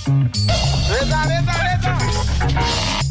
Reza, reza, reza.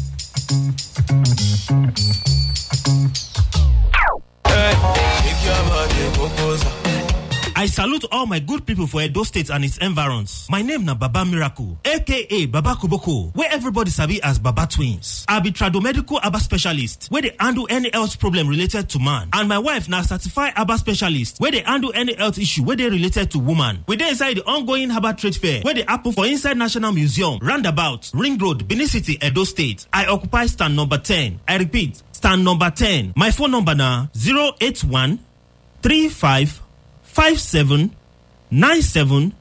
I salute all my good people for Edo State and its environs. My name na Baba Miracle, aka Baba Kuboko, where everybody sabi as Baba Twins. I be tradomedical Aba specialist, where they handle any health problem related to man. And my wife na certified Aba specialist, where they handle any health issue where they related to woman. We dey inside the ongoing Herbal Trade Fair, where they happen for inside National Museum, Roundabout, Ring Road, Benin City, Edo State. I occupy stand number 10. I repeat, stand number 10. My phone number na 081 35 57 97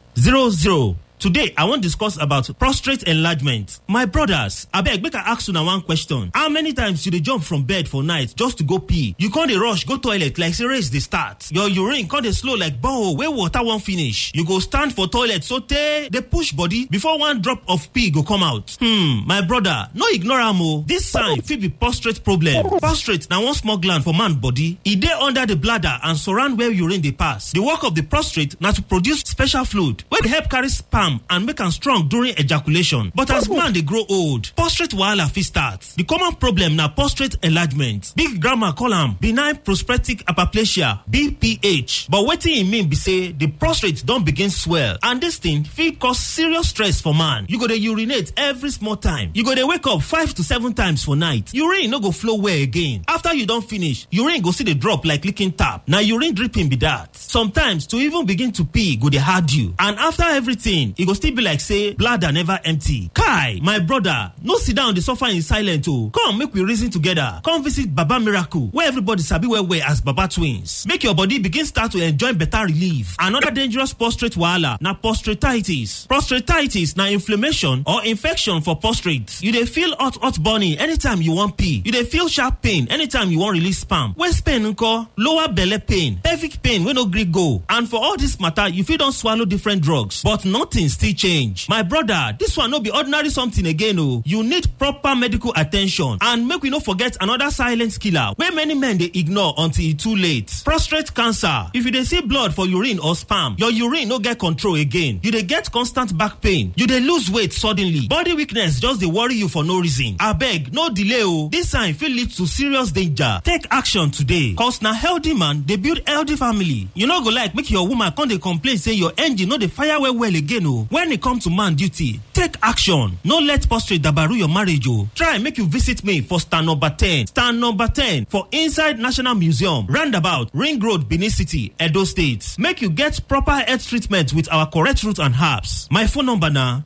00. Today, I wan discuss about prostate enlargement. My brothers, abeg make I ask una one question. How many times you dey jump from bed for night just to go pee? You con dey rush go toilet like say race dey start. Your urine con dey slow like borehole wey water wan finish. You go stand for toilet sotey dey push body before one drop of pee go come out. Hmm, my brother, no ignore am o. This sign fit be prostate problem. Prostate na one small gland for man body. E dey under the bladder and surround where urine dey pass. The work of the prostate na to produce special fluid wey dey help carry sperm and make am strong during ejaculation. But as man dey grow old, prostate wahala fit start. The common problem na prostate enlargement. Big grandma call am benign prostatic hyperplasia BPH. But wetin e mean be say the prostate don begin swell and this thing fit cause serious stress for man. You go dey urinate every small time. You go dey wake up five to seven times for night. Urine no go flow well again. After you don finish, urine go still dey drop like leaking tap. Na urine dripping be that. Sometimes to even begin to pee go dey hard you. And after everything, e go still be like say bladder never empty. Kai, my brother, no sit down dey suffer in silence o. Come make we reason together. Come visit Baba Miracle where everybody sabi well well as Baba Twins. Make your body begin start to enjoy better relief. Another dangerous prostate wahala na prostatitis. Prostatitis na inflammation or infection for prostate. You dey feel hot hot burning anytime you wan pee. You dey feel sharp pain anytime you wan release sperm. Waist pain nko? Lower belle pain. Pelvic pain wey no gree go. And for all this matter, you fit don swallow different drugs but nothing still change. My brother, this one no be ordinary something again o. You need proper medical attention and make we no forget another silent killer wey many men dey ignore until e too late. Prostate cancer. If you dey see blood for urine or sperm, your urine no get control again. You dey get constant back pain. You dey lose weight suddenly. Body weakness just dey worry you for no reason. Abeg, no delay o. This sign fit lead to serious danger. Take action today. Cause na healthy man dey build healthy family. You no go like make your woman come dey complain say your engine no dey fire well well again o. When e come to man duty, take action. No let prostate dabaru your marriage o. Try make you visit me for stand number 10. Stand number 10 for inside National Museum, roundabout Ring Road, Benin City, Edo State. Make you get proper health treatment with our correct root and herbs. My phone number na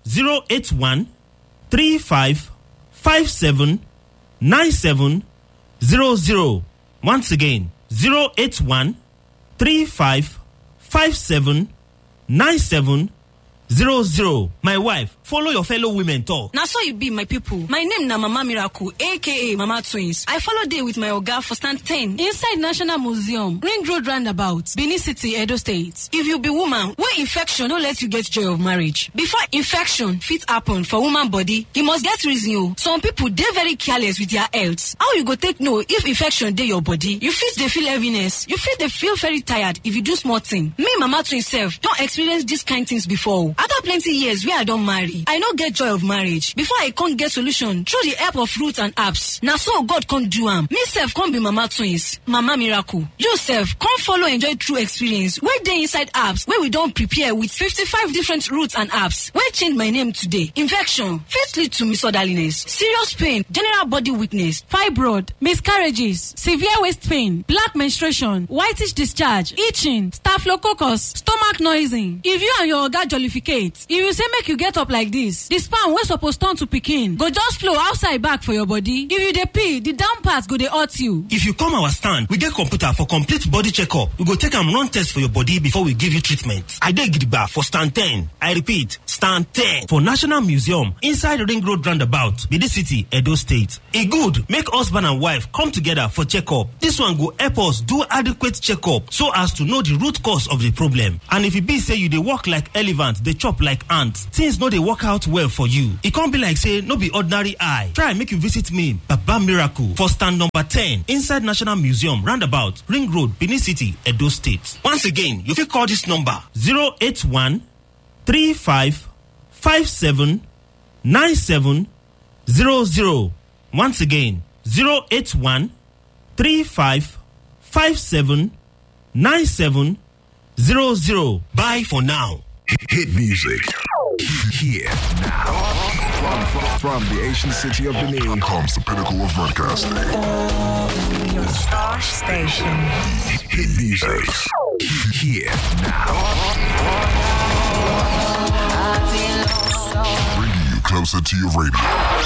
081 35 57 97 00. Once again, 081 35 57 97 00. My wife, follow your fellow women talk. na so e be my pipo my name na mama miracle aka mama twins i follow dey with my oga for stand 10 inside national museum ring road roundabout benin city edo state if you be woman wey infection no let you get joy of marriage before infection fit happen for woman body e must get reason o some pipo dey very careless with their health how you go take know if infection dey your body you fit dey feel heaviness you fit dey feel very tired if you do small thing me mama twins sef don experience dis kind things before o after plenty years wey i don marry i no get joy of marriage before i come get solution through the help of root and herbs na so god come do am me sef come be mama twins mama miracle you sef come follow enjoy true experience wey dey inside herbs wey we don prepare with fifty-five different roots and herbs wey change my name today infection fit lead to misorderliness serious pain general body weakness fibroid miscarriages severe waist pain black menstruation whitish discharge itching staphylococcus stomach noising if you and your oga jollificate if you say make you get up like this the sperm wey suppose turn to pikin go just flow outside back for your body if you dey pee the down part go dey hurt you If you come our stand, we get computer for complete body checkup. We go take am run test for your body before we give you treatment. I dey gidigba for stand 10. I repeat, stand 10 for National Museum inside Ring Road Roundabout, Benin City, Edo State. E good make husband and wife come together for checkup. This one go help us do adequate checkup so as to know the root cause of the problem. And if e be say you dey work like elephant, dey chop like ant, things no dey work out well for you. E come be like say no be ordinary eye. Try make you visit me, Baba Miracle, for stand number 10 inside National Museum, roundabout Ring Road, Benin City, Edo State. Once again, you fit call this number 081 35 57 97 00. Once again, 081 35 57 97 00. Bye for now. Hit music. Here now. From, from, from the ancient city of Benin comes the pinnacle of broadcasting. Your star station. Hit music. Here now. Bringing you closer to your radio.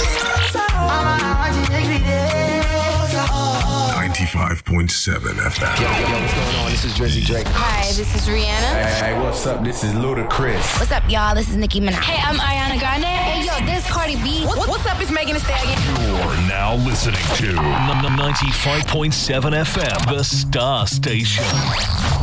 95.7 FM. Yo, what's going on? This is Drizzy Drake. Hi, this is Rihanna. Hey, what's up? This is Ludacris. What's up, y'all? This is Nicki Minaj. Hey, I'm Ariana Grande. Hey, yo, this is Cardi B. What, what's up? It's Megan Thee Stallion. You're now listening to 95.7 FM, the Star Station.